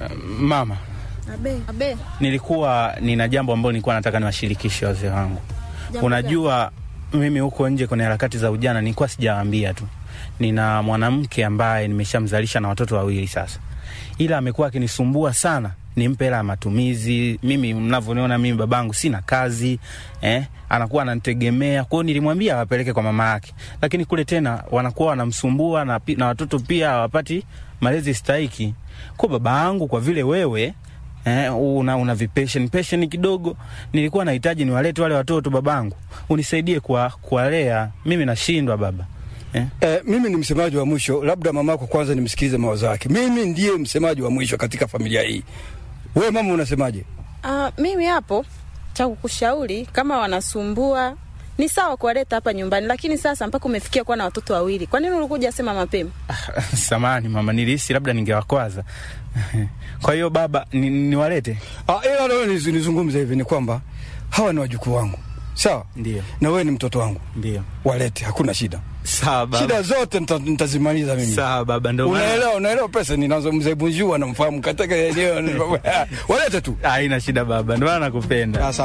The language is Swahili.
Mama, Abe. Abe. nilikuwa nina jambo ambalo nilikuwa nataka niwashirikishe wazee wangu. Jambo Unajua, mimi huko nje kwenye harakati za ujana nilikuwa sijawaambia tu, nina mwanamke ambaye nimeshamzalisha na watoto wawili sasa, ila amekuwa akinisumbua sana nimpe hela ya matumizi. Mimi mnavyoniona mimi babangu sina kazi eh, anakuwa ananitegemea. Kwa hiyo nilimwambia awapeleke kwa mama yake, lakini kule tena wanakuwa wanamsumbua na, pi- na watoto pia hawapati malezi stahiki. Kwa baba yangu, kwa vile wewe eh, una, una vipesheni pesheni kidogo, nilikuwa nahitaji niwalete wale watoto babangu, unisaidie kuwa- kuwalea. Mimi nashindwa baba eh. Eh, mimi ni msemaji wa mwisho, labda mamako kwanza nimsikilize mawazo yake. Mimi ndiye msemaji wa mwisho katika familia hii. Wewe mama unasemaje? Ah, mimi hapo cha kukushauri kama wanasumbua ni sawa kuwaleta hapa nyumbani, lakini sasa mpaka umefikia kuwa na watoto wawili, kwa nini ulikuja sema mapema? Samani mama, nilihisi labda ningewakwaza. Kwa hiyo baba, ni- niwalete? Ah, ila leo niz- nizungumze hivi ni kwamba hawa ni wajukuu wangu. Sawa? Ndio, Na wewe ni mtoto wangu. ndio. Walete, hakuna shida. Sawa baba. Shida zote nita- nitazimaliza mimi. Sawa baba, ndo maana- Unaelewa, unaelewa pesa ninazo mzee Bunjua namfahamu katika eneo. Walete tu. haina shida baba, ndo maana nakupenda. Asante.